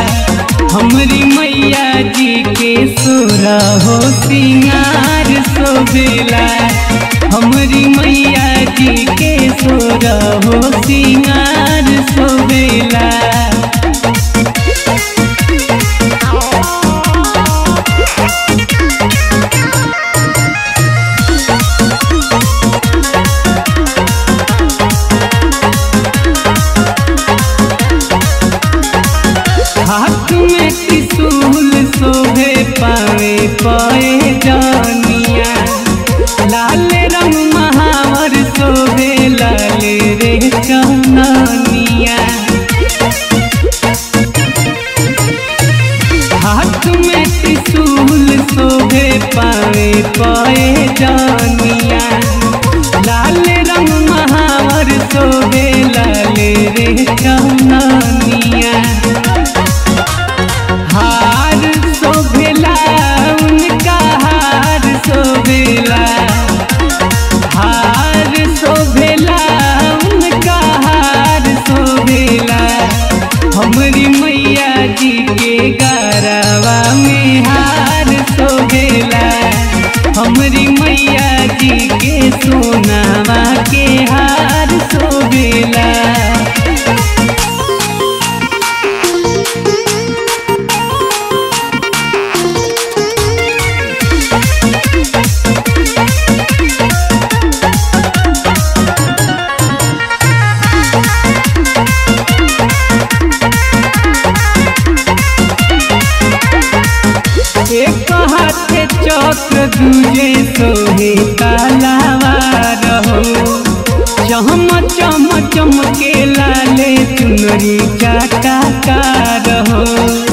हमरी मैया जी के सोरा हो सिंगार सोबेला हमरी मैया जी के सोरा हो सिंगार सोबेला हाथ में त्रिशूल शोभे पावे पाए जानिया लाल रंग महावर शोभे लाल रे चननिया हाथ में त्रिशूल शोभे पावे पाए जानिया लाल रंग महावर शोभे लाल रे चननिया हार शोभेला उनका हार शोभेला हार शोभेला उनका हार शोभेला हमरी मैया जी के गरवा में हार शोभेला हमरी मैया जी के सोनावा के हार शोभेला एक हाथे चक्र दूजे सोहे तालावा रहो चम चम चमके लाले चुनरी चाटा का रहो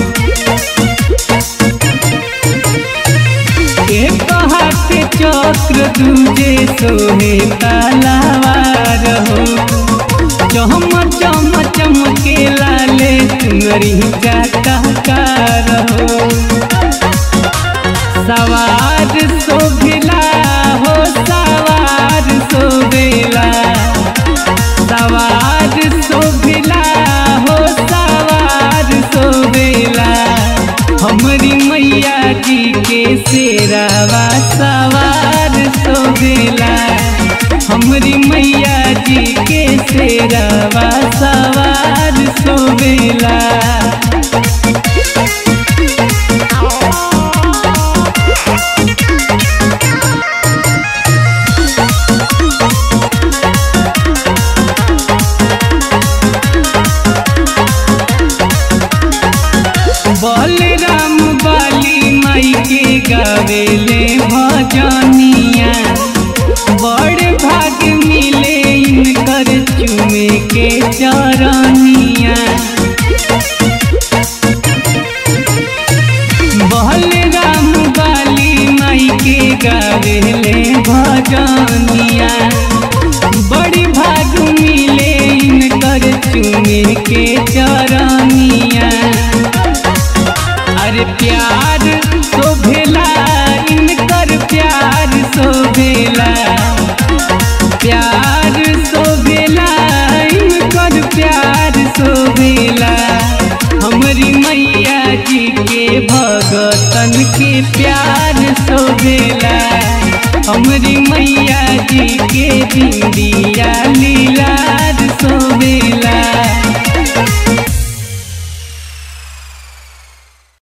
एक हाथे चक्र दूजे सोहे तालावा रहो चम चम चमके लाले चुनरी चाटा का रहो सवार शोभिला हो सवार शोभिला सवार शोभिला हो सवार शोभिला हमरी मैया जी के शेरावा सवार शोभिला हमरी मैया जी के शेरावा सवार शोभिला बलराम बाली माई के गावेले भजनिया बड़ भाग मिले इनकर चुमे के चरनिया बलराम बाली माई के गावेले भजनिया बड़ी भाग मिले इनकर चुमे के चरनिया अरे प्यार शोभेला इनकर प्यार शोभेला प्यार शोभेला इनकर प्यार शोभेला हमरी मैया जी के भगतन के प्यार शोभेला हमरी मैया जी के बिंदिया लीलार शोभेला